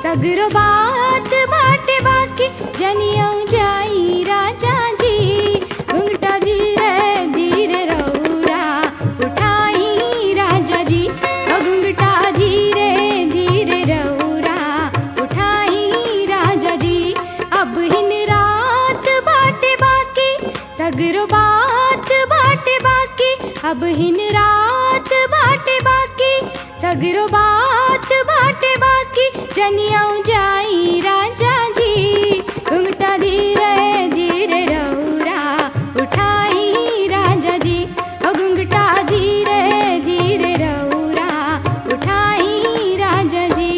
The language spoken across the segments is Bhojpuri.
सगरो बात बाटे बाकी जनियो जाई राजा जी घुंघटा धीरे धीरे रौरा उठाई राजा जी ओ घुंघटा धीरे धीरे रौरा उठाई राजा जी अब हिन रात बाटे बाकी सगरो बात बाटे बाकी अब हिन रात बाटे बाकी सगरो बात बाटे बाकी जनियो जाई राजा जी घुंघटा धीरे धीरे रौरा उठाई राजा जी ओ घुंघटा धीरे धीरे रौरा उठाई राजा जी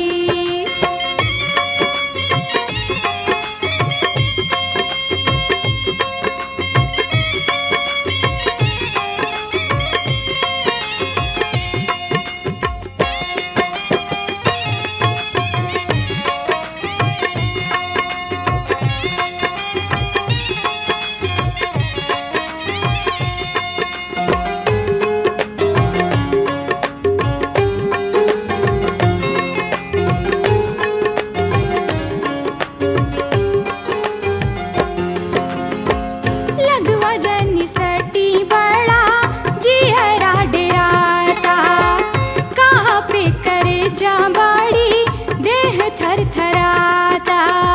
लगवा जनी सटी बड़ा जी हरा डेराता कहाँ पे करे जा बाड़ी देह थर थराता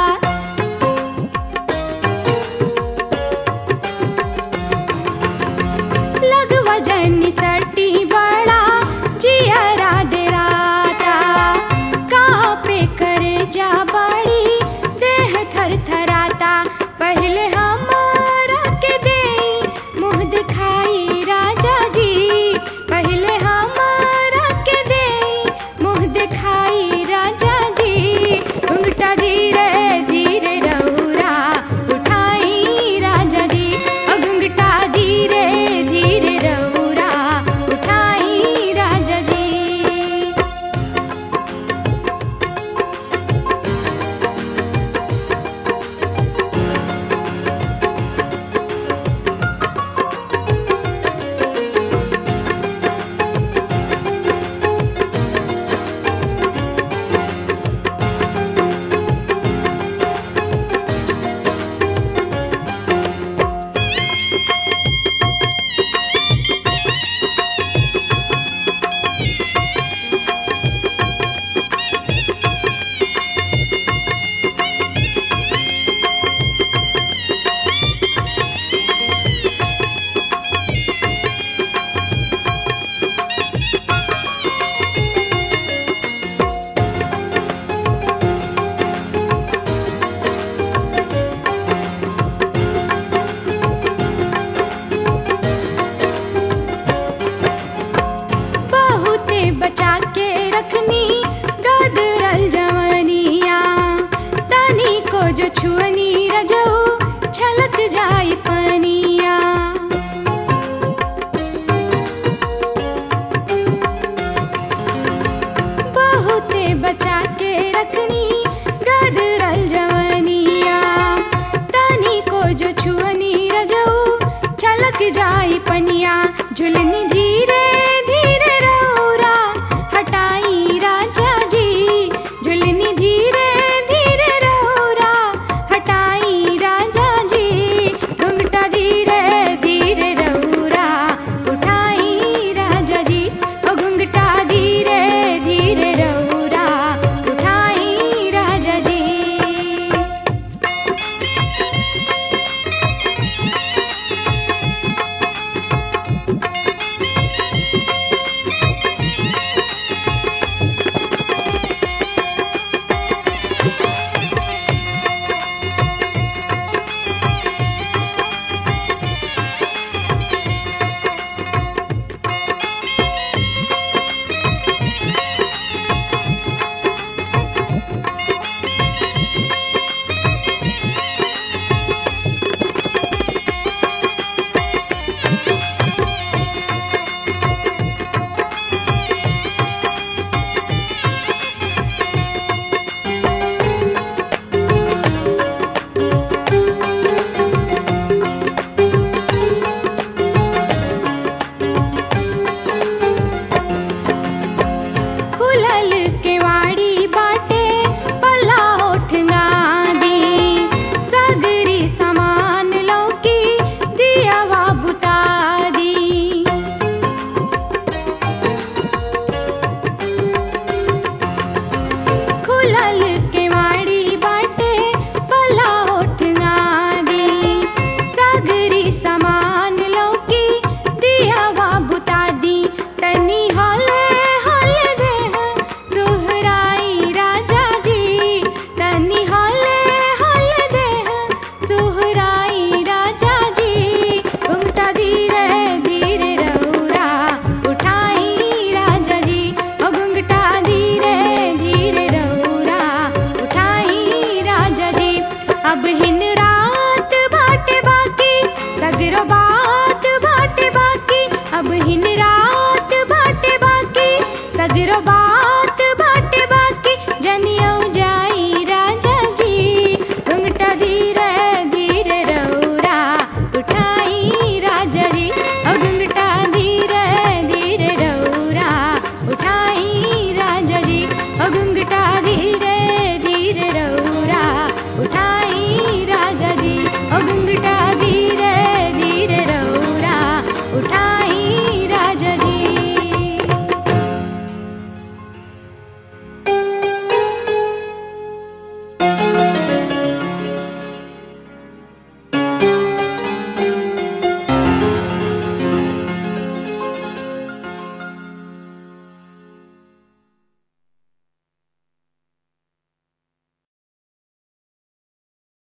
लगवा जनी सटी बड़ा जी हरा डेराता कहाँ पे करे जा बाड़ी देह थर थराता पहले हमारा के दे मुँह दिखाई राजा जी पहले हमारा के दे मुँह दिखाई राजा जी घुंघटा धीरे धीरे रौरा उठाई राजा जी ओ घुंघटा धीरे धीरे रौरा उठाई राजा जी बहुते बचा के रखनी गदरल जवनिया तनी को जो छुए